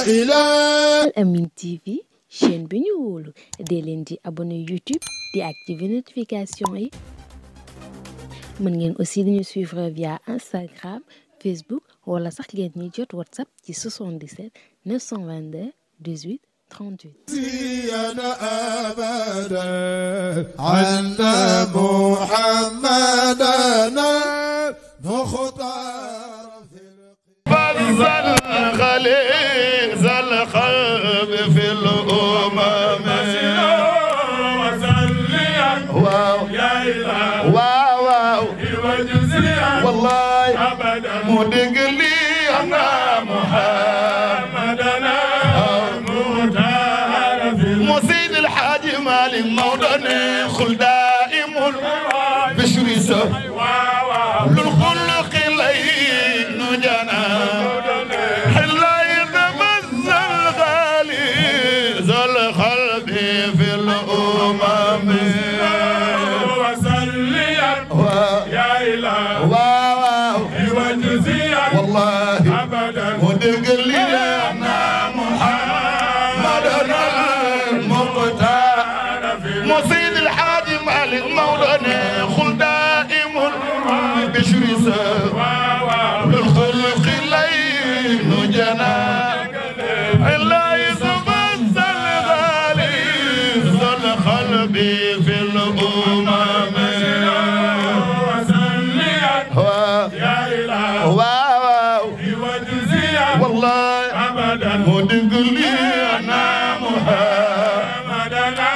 إله Al Amine TV chaîne bi ñu wóolu dee leen di abonné YouTube di activer notification yi mën ngeen aussi di ñu suivre via Instagram Facebook wala sax ngeen ñuy jot WhatsApp ci 77 922 18 38. زينا أبدا أن محمدنا مختار في فزل خليل زل قلب في الأمم واو واو واو والله مدق لي أنا محمدنا مسيد الحاج مالك موضني خل دائم بشر سه للخلق لين جنا حلا يتمزى الغالي ذا القلب في الأمم واو والله ودق لي أنا محمدنا المختار مصيد الحاج مالك مولانا خل دائم بشر سه بالخلق لين جنا إلا يتمثل الغالي ذا القلب في الأمم واو والله مدق لي أنا محمد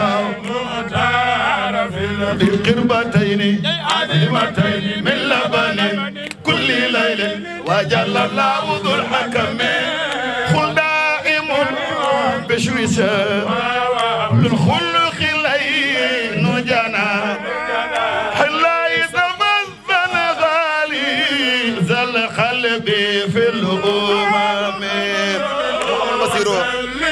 بالقربتين عظيمتين من لبن كل ليل وجل الله ذو الحكم خل دائم بشويسة للخلق لين جنا حلا يتمثل غالي ذا القلب في الأمم بصيروا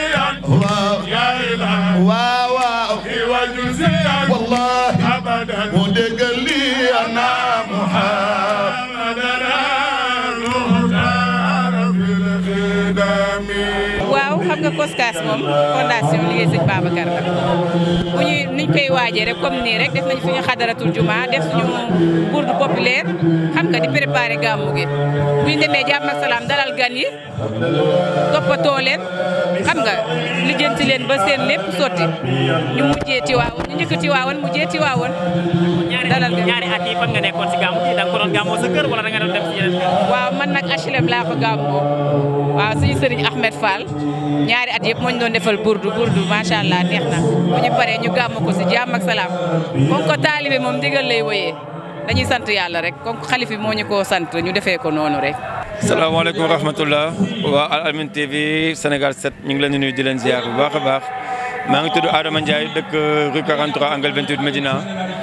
واو واو واو والله ودق لي انا محمد waaw xam nga COSCAS moom fondation liggéey sëñ Babacar la bu ñuy niñ koy waajee rek comme nii rek def nañ suñu xadaratul juma def suñu bourde populaire xam nga di préparer gàmmu gi bu ñu demee jàmm ak salaam dalal gan yi toppatoo leen xam nga lijjanti leen ba seen lépp sotti ñu mujjee Tiwaawoon ñu njëkk Tiwaawoon mujjee Tiwaawoon dalal gan ñaari at yi fan nga nekkoon si gàmmu gi da nga ko doon gàmmoo sa kër wala da nga doon dem si yeneen kër waaw man nag HLM laa ko gàmmoo waaw suñu sëriñ Ahmed Fall ñaari at yëpp moo ñu doon defal burdu burdu macha allah neex na bu ñu paree ñu gàmm ko si jàmm ak salaam comme ko taalibe moom ndigal lay woyee dañuy sant yàlla rek comme xalif bi moo ñu ko sant ñu defee ko noonu rek. salaamaaleykum wa rahmatullah waa Al Amine TV Sénégal 7 ñu ngi leen di nuyu di leen ziar bu baax a baax maa ngi tudd Adama Ndiaye dëkk rue 43 angle 28 Médina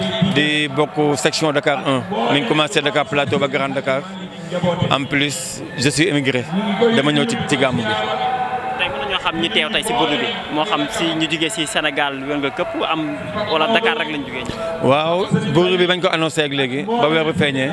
di bokk section Dakar 1 mi ngi commencé Dakar Plateau ba Grand Dakar en plus je suis émigré dama ñëw ci ci gàmmu bi. tey mën nañoo xam ñi teew tey si burdu bi moo xam si ñu jugee si Sénégal wér nga këpp am wala Dakar rek lañ jugee ñëw. waaw buur bi bañ ko annoncé ak léegi ba weer bi feeñee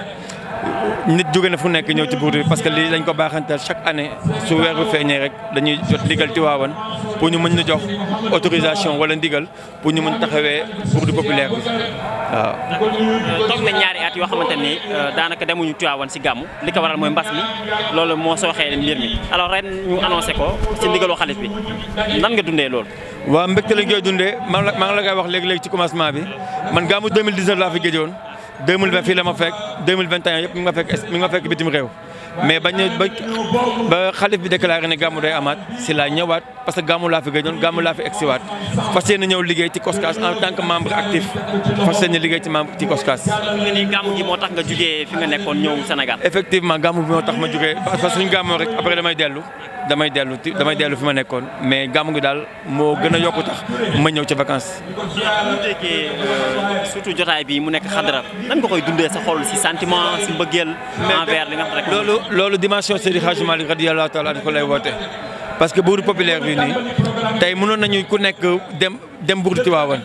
nit jóge na fu nekk ñëw ci buur bi parce que lii dañ ko baaxantal chaque année su weer bi feeñee rek dañuy jot ndigal Tiwaawan pour ñu mën ñu jox autorisation wala ndigal pour ñu mën taxawee buur populaire bi waaw. toog nañ ñaari at yoo xamante ni daanaka demuñu Tiwaawan si gàmmu li ko waral mooy mbas mi loolu moo sooxee mbir mi alors ren ñu annoncé ko si ndigalu xalif bi nan nga dundee loolu. waaw mbégte lañ koy dundee maa ngi la maa ngi la koy wax léegi-léegi ci commencement bi man gàmmu 2019 laa fi géejoon 2020 fii la ma fekk 2021 yëpp mi ngi ma fekk mi ngi ma fekk bitim réew mais bañ ba ba xalif bi déclaré ne gàmmu day amaat si laa ñëwaat parce que gàmmu laa fi géejoon gàmmu laa fi egsiwaat fas yéene ñëw liggéey ci COSCAS en tant que membre actif fas yéene liggéey ci membre ci COSCAS. nga ni gàmmu gi moo tax nga jugee fi nga nekkoon ñëw Sénégal. effectivement gàmmu bi moo tax ma jógee parce que suñu gàmmoo rek après damay dellu damay dellu ti damay dellu fi ma nekkoon mais gàmmu gi daal moo gën a yokku tax ma ñëw ci vacances. mu déggee surtout jotaay bi mu nekk xadara nan nga koy dundee sa xol si sentiment si mbëggeel envers li nga xam rek loolu loolu dimension Seydi Hadji Malick radiyallahu taala anhu ko lay woote parce que buuru populaire bi nii tey mënoon nañu ku nekk dem dem buur Tiwaawan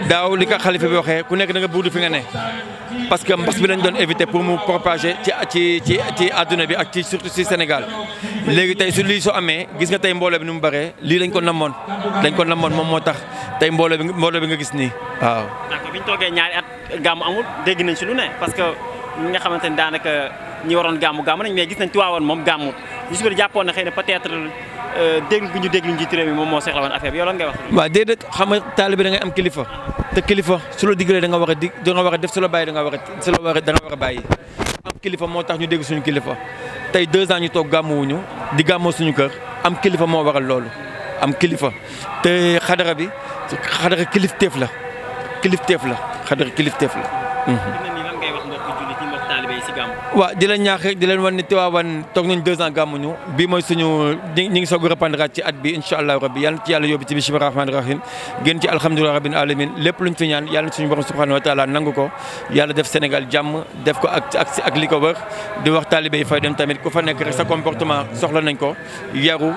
daaw li ko xalifa bi waxee ku nekk da nga buudu fi nga ne parce que mbas bi lañ doon éviter pour mu propager ci ci ci ci àdduna bi ak ci surtout ci Sénégal léegi tey su lii soo amee gis nga tey mbooloo bi ni mu bëree lii lañ ko namoon dañ ko namoon moom moo tax tey mbooloo bi mbooloo bi nga gis nii waaw. d'accord bi ñu toogee ñaari at gàmmu amul dégg nañ si lu ne parce que ñi nga xamante ni daanaka ñi waroon gàmmu gàmmu nañ mais gis nañ Tiwaawan moom gàmmu ñu si bëri jàppoon na xëy na peut-être déglu bi ñu déglu njiitu réew mi moom moo soxla woon affaire bi yow lan ngay wax. waaw déedéet xam nga taalibe da ngay am kilifa te kilifa su la digalee da nga war a dig da nga war a def su la bàyyi da nga war a su la war a da nga war a bàyyi am kilifa moo tax ñu dégg suñu kilifa tey deux ans ñu toog gàmmuwuñu di gàmmoo suñu kër am kilifa moo waral loolu am kilifa te xadara bi xadara kilifteef la kilifteef la xadara kilifteef la. fi mu ne nii lan ngay wax mbokku jullit yi mbokku taalibe yi si gàmmu. waaw di leen ñaax rek di leen wan ne Tiwaawan toog nañ deux ans gàmmuñu bii mooy suñu ñi ngi soog a reprendre ci at bi incha allah rabbi yàlla ci yàlla yóbbu ci bismillahi rahmaani rahim gën ci alhamdulilah rabbil alamin lépp luñ fi ñaan yàlla suñu borom subhanahu wa taala nangu ko yàlla def Sénégal jàmm def ko ak ak ak li ko wër di wax taalibe yi fay dem tamit ku fa nekk rek sa comportement soxla nañ ko yaru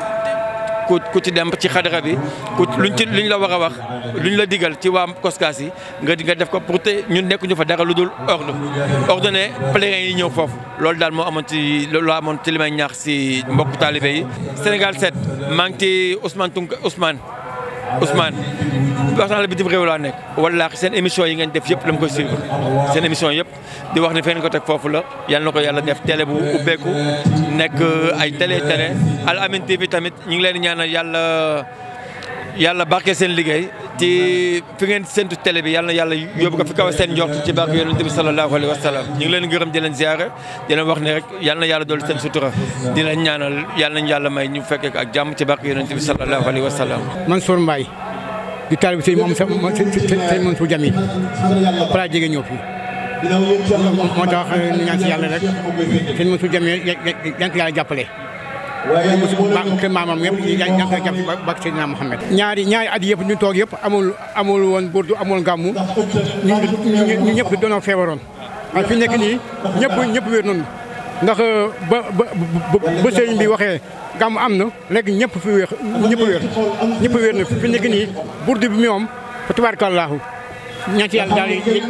ku ku ci dem ci xadara bi ku luñ ci luñ la war a wax luñ la digal ci waa koskaas yi nga nga def ko pour te ñun nekkuñu fa dara lu dul ordre ordonné pèlerins yi ñëw foofu loolu daal moo amoon ci loolu amoon ci li may ñaax si mbokk taalibe yi. Sénégal 7 maa ngi ci Ousmane Tunka Ousmane Ousmane wax naa la bitim réew laa nekk wallaahi seen émission yi ngeen def yëpp dama koy suivre seen émission yëpp di wax ne feen ko teg foofu la yal na ko yàlla def télé bu ubbeeku nekk ay télé télé Al Amine TV tamit ñu ngi leen di ñaanal yàlla yàlla barke seen liggéey ci fi ngeen séntu télé bi yàlla na yàlla yóbbu ko fi kaw seen njort ci barke yonent bi sallallahu alayhi wa sallam ñu ngi leen gërëm di leen ziare di leen wax ne rek yàlla na yàlla dool seen sutura di leen ñaanal yàlla nañu yàlla may ñu fekkee ko ak jàmm ci barke yonent bi sallallahu alayhi wa sallam Mansour Mbaye di taalibe sëñ moom sa sëñ Mansour Jamil para jege ñëw fii moo tax ñu ñaan si yàlla rek sëñ Mansour Jamil yan ko yàlla jàppale kër maamam yëpp yan ko jàpp bak Seydina Mouhamed ñaari ñaari at yëpp ñu toog yëpp amul amul woon burdu amul gàmmu ñu ñëpp doonoo feebaroon waaye fi nekk nii ñëpp ñëpp wér nañu ndax ba ba ba sëriñ bi waxee gàmmu am na léegi ñëpp fi wér ñëpp wér ñëpp wér na fi nekk nii burdu bi moom fa tabaarakallaahu ñaan ci yàlla daal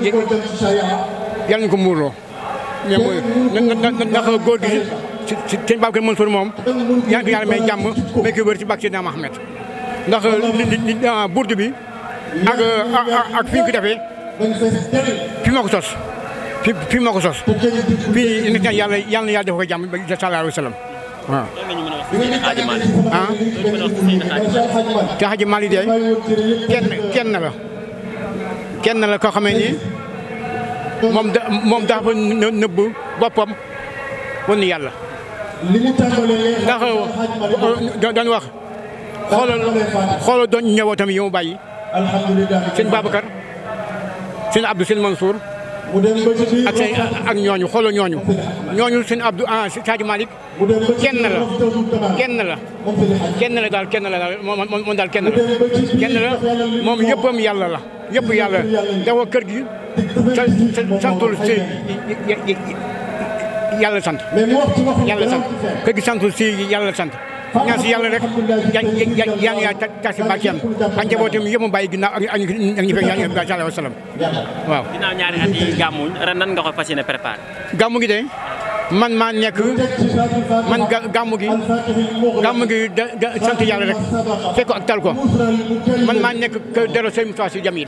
yàlla ñu ko muurloo mais mooy ndax góor gi ci ci sëñ Babacar Mansour moom yaa ngi yàlla may jàmm may ko wér ci bàq Seydina Mohamed ndax li li burdu bi ak ak fi ñu ko defee fi moo ko sos fi fi moo ko sos fii nit ñi yàlla yàlla na yàlla def ko jàmm ba sallallahu alayhi wa sallam waaw. ah. te Xaaji Maalik de kenn kenn la kenn la koo xamee ni moom da moom dafa nëbb boppam wan ni yàlla. ndax dañ wax xoolal xoolal doon ñëwootam yi mu bàyyi sëñ Babacar sëñ Abdou sëñ Mansour ak seen ak ñooñu xoolal ñooñu ñooñu sëñ Abdou ah Sadio Malick kenn la kenn la kenn la daal kenn la daal moom daal kenn la kenn la moom yëppam yàlla la yëpp yàlla dafa kër gi santul si yàlla sant yàlla sant kër gi santul si yàlla sant ñaan si yàlla rek yaa ngi yaa tax si barkeem ak njabootam yëpp mu bàyyi ginnaaw ak ak ñi fekk yaa ngi sallallahu alayhi wa sallam waaw. ginnaaw ñaari at yi gàmmuñ ren nan nga ko fas yéene préparé. gàmmu gi de man maa nekk man gàmmu gi gàmmu gi da da sant yàlla rek fekk ko ak tal ko man maa nekk kër delloo sëñ Moussa Sy Jamil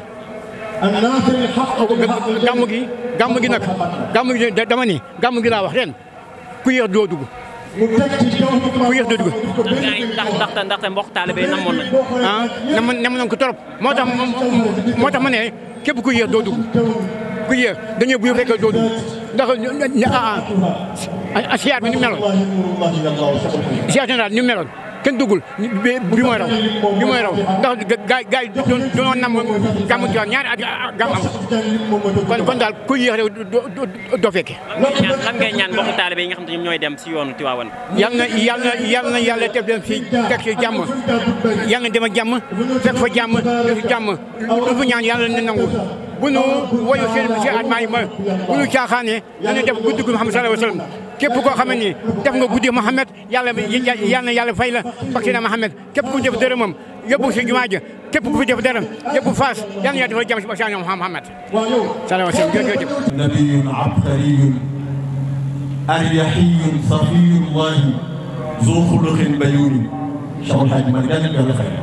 gàmmu gi gàmmu gi nag gàmmu gi dama ni gàmmu gi laa wax ren ku yéex doo dugg ku yéex doo dugg. ndax ndaxte ndaxte mbokk taalibe yi namoon nañ. ah namoon namoon ko trop moo tax moo tax ma ne képp ku yéex doo dugg ku yéex dañuy bu fekkee doo dugg ndax ah ah siyaar bi ni mu meloon siyaar général ni mu meloon kenn duggul bi mooy raw bi mooy raw ndax gaay gaay doon doon nam gàmmu ci ñaari at gàmm am kon kon daal ku yéex rek doo fekke lan ngay ñaan mbokk taalibe yi nga xam ne ñoom ñooy dem si yoonu Tiwaawan. yal na yal na yal na yàlla def leen fi fekk si jàmm yal na dem ak jàmm fekk fa jàmm def jàmm lu fu ñaan yàlla na nangu bu nu woyu seen si atmaa yi ma bu nu caaxaane dana def guddi gu Muhammad sallallahu alayhi wa sallam képp koo xam ne def nga guddi Muhammad yàlla yal na yàlla fay la bakk na Muhammad képp ku def dërëmam yóbbu si jumaa ji képp ku fi def dara yóbbu faas yal na yàlla defal jàmm si Bachir ñoom Muhammad sallallahu alayhi wa sallam jërëjëf نبي عبقري أريحي صفي الله ذو خلق بيون Cheikh El Hadj Malick yàlla na yàlla fay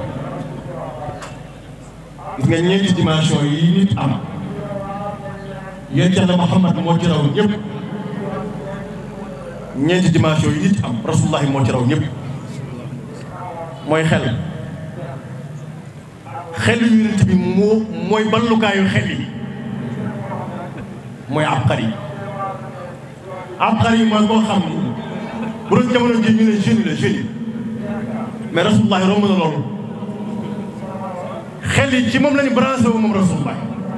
gis nga ñeenti dimension yi nit am yéen Yàlla Muhammad moo ci raw ñëpp ñeenti dimension yi nit am rasulullahi moo ci raw ñëpp mooy xel xel yonent bi moo mooy ballukaayu xel yi mooy abqari abqari mooy koo xam ni bu doon jamono ji ñu ne génie la génie mais rasulullahi romb na loolu xel yi ci moom la ñu branché wu moom rasulullahi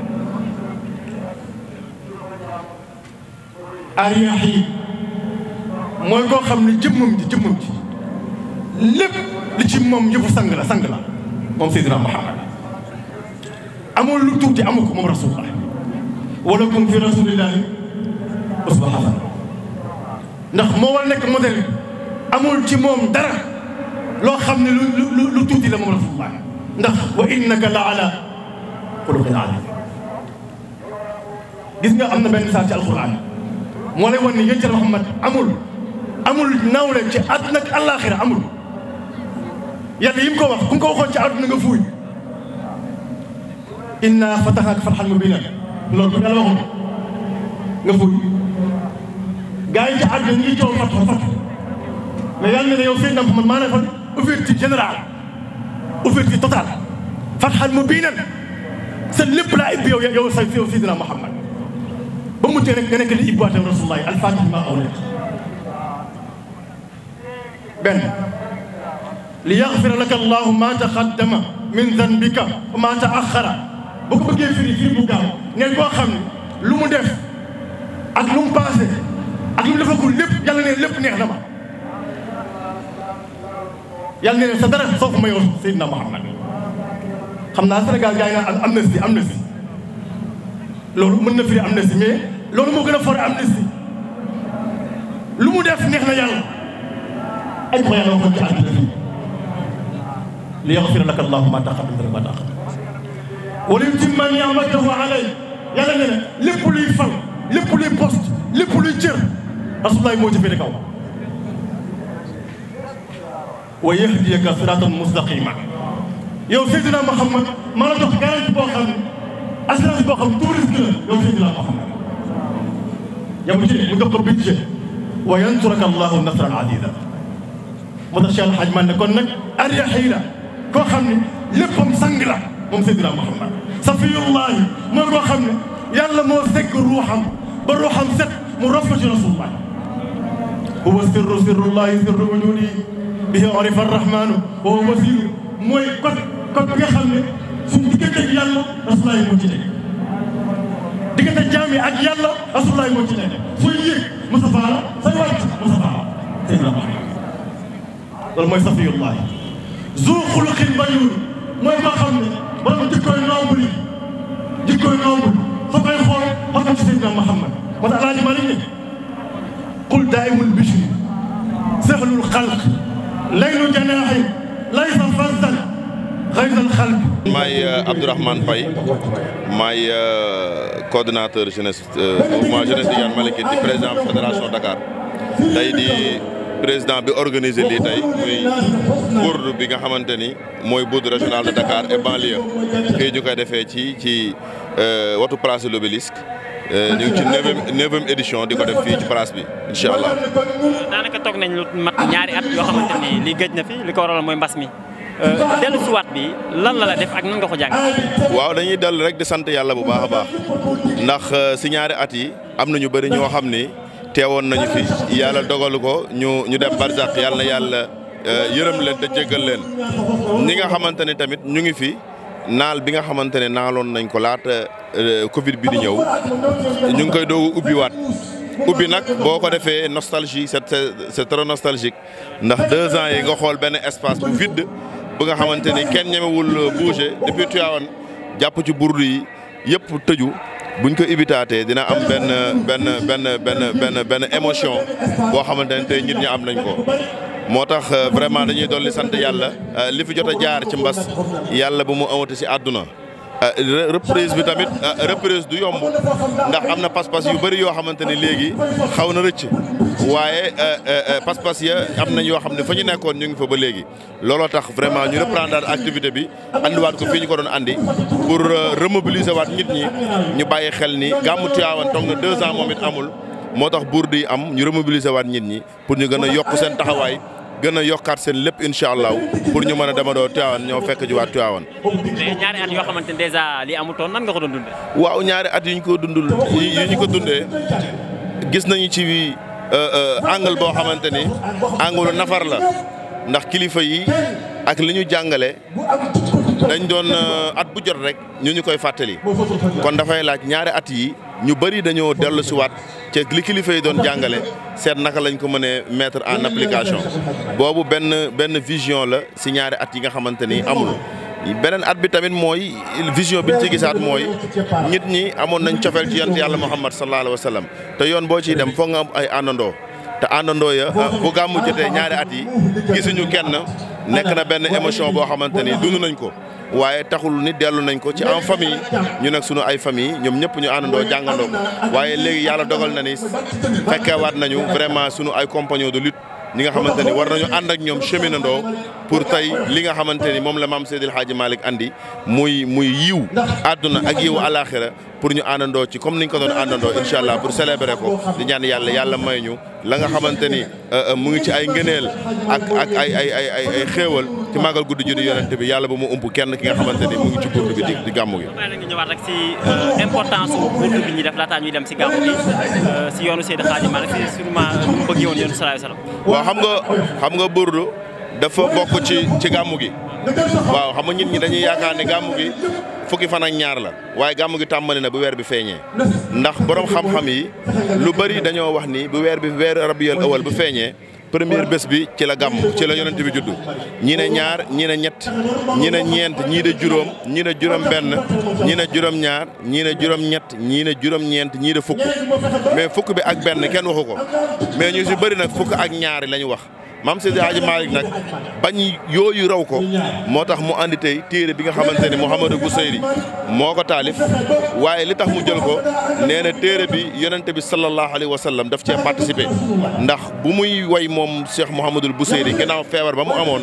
ariyax yi mooy koo xam ne jëmmam ji jëmmam ji lépp li ci moom yëpp sang la sang la moom Seydina Muhammad amul lu tuuti amu ko moom rasulullahi walakum fi rasulillahi uswa hasana ndax moo war nekk modèle amul ci moom dara loo xam ne lu lu lu tuuti la moom rasulullah ndax wa innaka la ala xuluqin alim gis nga am na benn saa ci alquran moo lay wan ni yéen ci Muhammad amul amul nawle ci àdduna ak àllaaxira amul yàlla yi mu ko wax ku ko waxoon ci àdduna nga fuuy inna fatahnaka fathan mubinan loolu yàlla waxoon nga fuuy gaa yi ci àdduna ñu ngi coow fatwa fatwa mais yàlla ne yow Seydina Muhammad maa ne fa ouverture générale ouverture totale fathan mubinan sa lépp laa ibbi yow yow sa yow Seydina Muhammad ba mu tee rek nga nekk li ibbaate rasulullahi alfatih ma aw nekk benn li yaxfira laka allahu ma taqaddama min zanbika wa ma taaxara bu ko bëggee firi firi bu gaaw neen koo xam ne lu mu def ak lu mu passé ak lu mu defagul lépp yàlla ne lépp neex na ma yàlla ne sa dara soo ko ma yow Seydina Muhammad xam naa Sénégal gars yi naan amnistie amnistie loolu mën na firi amnistie mais loolu moo gën a fort amnistie lu mu def neex na yàlla ay ko yàlla waxoon ci àddina fii li yaxfira laka allahu ma taqaddama min ma taaxar wa li yutimma ni'matahu alayk yàlla ne na lépp luy fal lépp luy poste lépp luy cër rasulullahi moo ci féete kaw wa yahdiyaka siratan mustaqima yow Seydina Muhammad maa la jox garantie boo xam ne assurance boo xam ne tout risque la yow Seydina Muhammad yamu ci mu jox ko budget wa yansuraka allahu nasran aziza moo tax Cheikh Alhaj man ne kon nag ariyahi la koo xam ne léppam sang la moom Seydina Muhammad safiyullahi mooy koo xam ne yàlla moo segg ruuxam ba ruuxam set mu rof ko ci rasulullah huwa sirru sirrullahi sirru wujudi bihi urifa arrahmanu wa huwa wasiru mooy kot kot bi nga xam ne suñu diggante ak yàlla rasulullah moo ci nekk diggante jaam yi ak yàlla rasulullah moo ci nekk sooy yéeg Mustafa la sooy wàcc Mustafa la Seydina Muhammad loolu mooy safiyullahi zu xuluqin bayun mooy koo xam ne borom jikkooy noble yi jikkooy noble soo koy xool xool ko ci Seydina Muhammad moo tax alaaji Malik ne qul daaimul bishri sahlul xalq laylu janaaxi laysa farzan xaysal xalq maay Abdourahmane Faye maay coordonnateur jeunesse mouvement jeunesse Tidiane Malikine di président fédération Dakar tey di président bi organisé lii tey muy bourde bi nga xamante ni mooy bourde régional de Dakar et banlieue fii ñu koy defee ci ci watu place de l'Obélisque ñu ngi ci neuvième neuvième édition di ko def fii ci place bi incha allah. daanaka toog nañ lu mat ñaari at yoo xamante ni lii gëj na fi li ko waral mooy mbas mi dellu si waat bi lan la la def ak nan nga ko jàng. waaw dañuy dal rek di sant yàlla bu baax a baax ndax si ñaari at yi am na ñu bëri ñoo xam ni teewoon nañu fi yàlla dogalu ko ñu ñu dem barzak yàlla na yàlla yërëm leen te jéggal leen ñi nga xamante ne tamit ñu ngi fi. naal bi nga xamante ne naaloon nañ ko laata Covid bi di ñëw ñu ngi koy doogu ubbiwaat ubbi nag boo ko defee nostalgie c'est c'est trop nostalgique ndax deux ans yi nga xool benn espace bu vide bu nga xamante ni kenn ñemewul bouger depuis Tivaouane jàpp ci burdu yi yëpp tëju buñ ko ibitaatee dina am benn benn benn benn benn benn émotion boo xamante ne tey nit ñi am nañ ko moo tax vraiment dañuy dolli sant yàlla li fi jot a jaar ci mbas yàlla bu mu amati si àdduna reprise bi tamit reprise du yomb ndax am na pas-pas yu bëri yoo xamante ni léegi xaw na rëcc waaye pas-pas ya am nañ yoo xam ne fa ñu nekkoon ñu ngi fa ba léegi looloo tax vraiment ñu reprendre activité bi andiwaat ko fii ñu ko doon andi pour remobiliser waat nit ñi ñu bàyyi xel ni gàmmu Tiwaawan toog na deux ans moom it amul moo tax buur di am ñu remobiliser waat nit ñi pour ñu gën a yokk seen taxawaay gën a yokkaat seen lépp incha allah pour ñu mën a demandoo Tiwaawan ñoo fekk ji waat Tiwaawan. mais ñaari at yoo xamante ne dèjà li amutoon nan nga ko doon dundee. waaw ñaari at yu ñu ko dundul yu ñu ko dundee gis nañu ci angle boo xamante ni angle nafar la ndax kilifa yi ak li ñu jàngale dañ doon at bu jot rek ñu ñu koy fàttali kon dafay laaj ñaari at yi ñu bëri dañoo dellu si waat ci li kilifa yi doon jàngale seet naka lañ ko mënee mettre en application boobu benn benn vision la si ñaari at yi nga xamante ni amul. beneen at bi tamit mooy vision bi ñu ci gisaat mooy nit ñi amoon nañ cofeel ci yonent yàlla Muhammad sallallahu alayhi wa sallam te yoon boo ciy dem foog nga am ay àndandoo te àndandoo ya bu gàmmu jotee ñaari at yi gisuñu kenn nekk na benn émotion boo xamante ni dund nañ ko waaye taxul ni dellu nañ ko ci en famille ñu nag sunu ay famille ñoom ñëpp ñu àndandoo jàngandoo ko waaye léegi yàlla dogal na ni fekkeewaat nañu vraiment sunu ay compagnons de lutte ñi nga xamante ni war nañu ànd ak ñoom cheminandoo pour tey li nga xamante ni moom la maam Seydil Hadji Malick andi muy muy yiw àdduna ak yiw alaxira pour ñu àndandoo ci comme niñ ko doon àndandoo incha allah pour célébrer ko di ñaan yàlla yàlla may ñu la nga xamante ni mu ngi ci ay ngëneel ak ak ay ay ay ay ay xéewal ci màggal guddi juddu yonent bi yàlla bu mu ump kenn ki nga xamante ni mu ngi ci burdu bi di di gàmmu gi. waaye nag ñu ñëwaat rek si importance su burdu bi ñuy def laataa ñuy dem si gàmmu gi si yoonu Seydil Hadji Malick si sûrement nu mu bëggee woon yoonu sallallahu alayhi wasallam. waaw xam nga xam nga burdu dafa bokk ci ci gàmmu gi waaw xam nga nit ñi dañuy yaakaar ne gàmmu gi fukki fan ak ñaar la waaye gàmmu gi tàmbali na bu weer bi feeñee ndax borom xam-xam yi lu bari dañoo wax ni bu weer bi weer rabiul awal bu feeñee première bés bi ci la gàmm ci la yonent bi juddu ñi ne ñaar ñi ne ñett ñi ne ñeent ñii de juróom ñii ne juróom benn ñii ne juróom ñaar ñii ne juróom ñett ñii ne juróom ñeent ñii de fukk mais fukk bi ak benn kenn waxu ko mais ñu si bëri nag fukk ak ñaari la ñu wax maam Seydi Hadji Malick nag bañ yooyu raw ko moo tax mu andi tey téere bi nga xamante ne Mouhamadou Bousayri moo ko taalif waaye li tax mu jël ko nee na téere bi yonente bi sallallahu alayhi wa sallam daf cee participé ndax bu muy way moom Cheikh Mouhamadul Bousayri gannaaw feebar ba mu amoon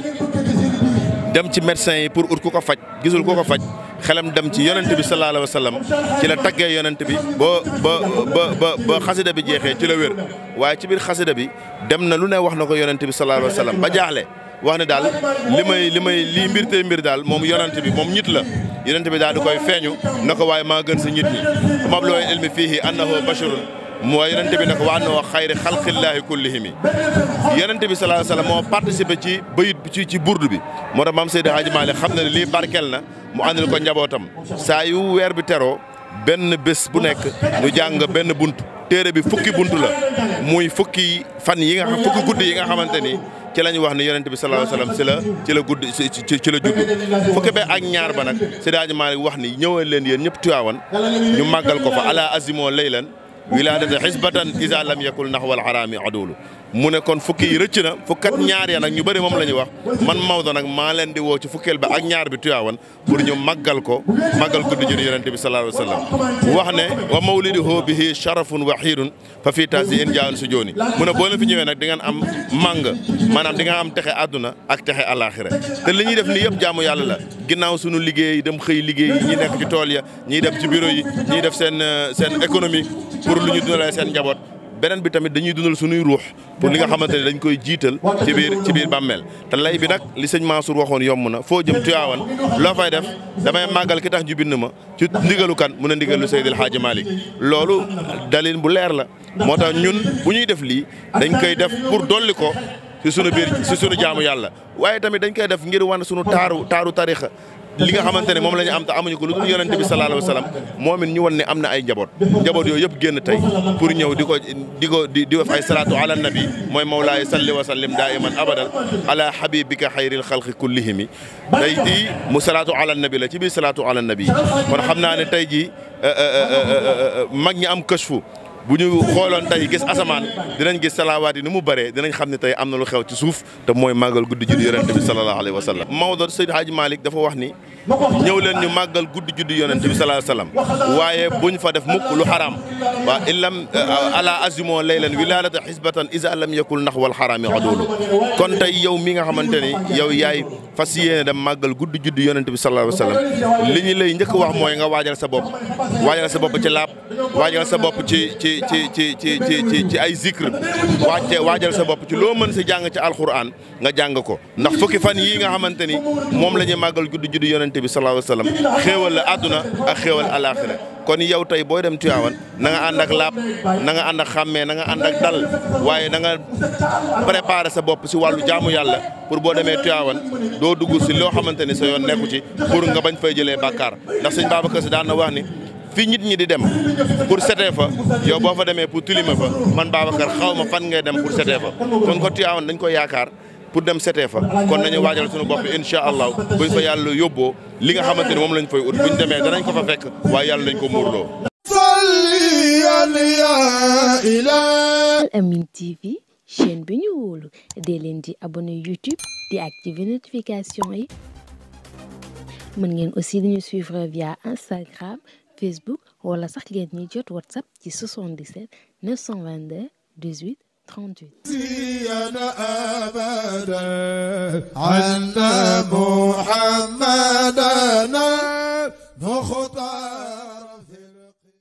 dem ci médecin yi pour ut ku ko faj gisul ku ko faj xelam dem ci yonente bi sallallahu alayhi wa sallam ci la taggee yonente bi ba ba ba ba ba xasida bi jeexee ci la wér waaye ci biir xasida bi dem na lu ne wax na ko yonente bi sallallahu alayhi wa sallam ba jaaxle wax ne daal li may li may lii mbir tey mbir daal moom yonente bi moom ñit la yonente bi daal di koy feeñu na ko waaye maa gën si ñit ñi mabloo ilmi fiihi annahu basharun moo yonente bi ne ko wa annahu xayri xalqillaahi kullihimi yonente bi sallallahu alayhi wa sallam moo participé ci bayit ci ci burdu bi moo tax maam Seydi Hadji Malick xam na ne lii barkel na mu àndal ko njabootam saa yu weer bi teroo benn bés bu nekk ñu jàng benn bunt téere bi fukki bunt la muy fukki fan yi nga xam fukki guddi yi nga xamante ni ci la ñu wax ne yonent bi sallallahu alayhi wasallam ci la ci la guddi ci ci la judd fukki be ak ñaar ba nag Seydi Hadji Malick wax ni ñëwal leen yéen ñëpp Tiwaawan ñu màggal ko fa ala azimoo laylan wilaadata xisbatan isa lam yakul naxwal xaraami adulu mu ne kon fukki yi rëcc na fukkat ñaar ya nag ñu bëri moom la ñuy wax man Maodo nag maa leen di woo ci fukkeel ba ak ñaar bi Tiwaawan pour ñu màggal ko màggal guddi judi yonente bi sallallahu alayhi wa sallam wax ne wa mawliduhu bihi sharafun wa xiirun fa fii taasi in jaan su jooni mu ne boo leen fi ñëwee nag di ngeen am màng maanaam di nga am texe àdduna ak texe alaxira te li ñuy def nii yëpp jaamu yàlla la ginnaaw suñu liggéey dem xëy liggéey ñi nekk ci tool ya ñiy dem ci bureau yi ñiy def seen seen économie pour lu ñu dundalee seen njaboot beneen bi tamit dañuy dundal suñuy ruux pour li nga xamante ne dañ koy jiital ci biir ci biir bàmmeel te lay bi nag li sëñ Mansour waxoon yomb na foo jëm Tiwaawan loo fay def damay màggal ki tax ñu bind ma ci ndigalu kan mun a ndigalu Seydil Hadji Malick loolu dalil bu leer la moo tax ñun bu ñuy def lii dañ koy def pour dolli ko ci sunu biir ci sunu jaamu yàlla waaye tamit dañ koy def ngir wan sunu taaru taaru tarixa li nga xamante ne moom la ñu am te amuñu ko lu dul yonente bi sallallahu alayhi wa sallam moom it ñu wan ne am na ay njaboot njaboot yooyu yëpp génn tey pour ñëw di ko di ko di di def ay salaatu ala nabi mooy mawlaay salli wa sallim daiman abadan ala habibika xayril xalqi kullihimi tey di mu salaatu ala nabi la ci biir salaatu ala nabi kon xam naa ne tey jii mag ñi am kësfu bu ñu xooloon tey gis asamaan dinañ gis salaawaat yi ni mu bëree dinañ xam ne tey am na lu xew ci suuf te mooy màggal guddi juddu yonent bi sallallahu alayhi wa sallam Maodo Seydi Hadji Malick dafa wax ni ñëw leen ñu màggal guddi juddu yonent bi sallallahu alayhi wa sallam waaye buñ fa def mukk lu xaraam waa illam ala azimo laylan wiladata xisbatan isa lam yakul nax wal xaraami adoolu kon tey yow mi nga xamante ni yow yaay fas yéene dem màggal guddi juddu yonent bi sallallahu alayhi wa sallam li ñu lay njëkk wax mooy nga waajal sa bopp waajal sa bopp ci laab waajal sa bopp ci ci ci ci ci ci ci ci ay zikr wàcce waajal sa bopp ci loo mën si jàng ci alquran nga jàng ko ndax fukki fan yii nga xamante ni moom la ñuy màggal guddi juddu yonent bi sallallahu alayhi wa sallam xéewal la àdduna ak xéewal alaxira kon yow tey booy dem Tiwaawan na nga ànd ak laab na nga ànd ak xàmmee na nga ànd ak dal waaye na nga préparer sa bopp si wàllu jaamu yàlla pour boo demee Tiwaawan doo dugg si loo xamante ni sa yoon nekku ci pour nga bañ fay jëlee bàkkaar ndax sëñ Babacar Si daan na wax ni fi nit ñi di dem pour setee fa yow boo fa demee pour tilime fa man Babacar xaw ma fan ngay dem pour setee fa kon ko Tiwaawan dañ ko yaakaar pour dem setee fa kon nañu waajal suñu bopp incha allah buñ fa yàlla yóbboo li nga xamante ni moom lañ fay ut buñ demee danañ ko fa fekk waaye yàlla lañ ko muurloo. Al Amine TV chaîne bi ñu wóolu dee leen di abonné YouTube di activer notification yi mën ngeen aussi di ñu suivre via Instagram Facebook wala sax ngeen ñuy jot WhatsApp ci 77 922 18 38. أبدا عنا محمد